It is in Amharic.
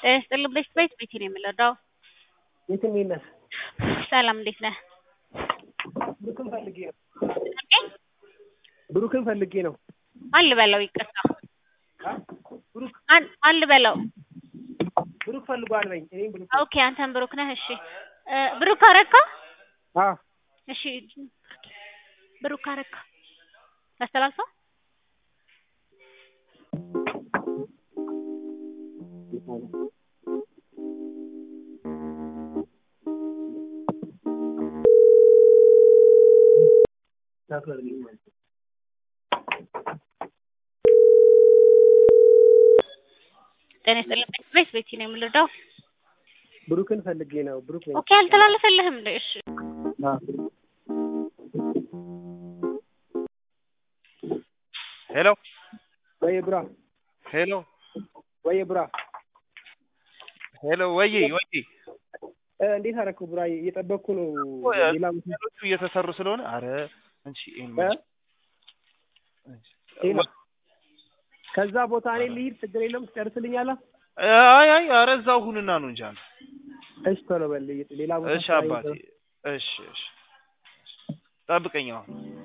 ስጥልኝ ቤት ቤት ቤቴ ነው የምንረዳው። የት እንዴት ነህ? ሰላም እንዴት ነህ? ብሩክን ፈልጌ ነው። ብሩክን ፈልጌ ነው። ማን ልበለው? ይቅርታ ብሩክ ማን ማን ልበለው? ብሩክ ፈልጓል በኝ። እኔም ብሩክ ኦኬ አንተም ብሩክ ነህ። እሺ እ ብሩክ አረካ አ እሺ ብሩክ አረካ ታስተላልፈው ጤና ይስጥልኝ ቤት ቤቴ ነው የምንረዳው። ብሩክን ፈልጌ ነው። ብሩክ ነኝ። ኦኬ አልተላለፈልህም እንዴ? እሺ አ ሄሎ ወይ ብራ ሄሎ ወይ ብራ ሄሎ ወይ ወይ እ እንዴት አደረኩ ብራ? እየጠበቅኩ ነው። ሌላ ቦታ ሌሎቹ እየተሰሩ ስለሆነ አረ እንቺ ይሄን እ ሌላ ከዛ ቦታ እኔ ልሂድ፣ ችግር የለም ትጨርስልኛለህ? አይ አይ አረ እዛው ሁንና ነው እንጂ አንተ እሺ ቶሎ በል ሌላ ቦታ እሺ ስራ አባቴ ይዘው- እሺ እሺ ጠብቀኝ አሁን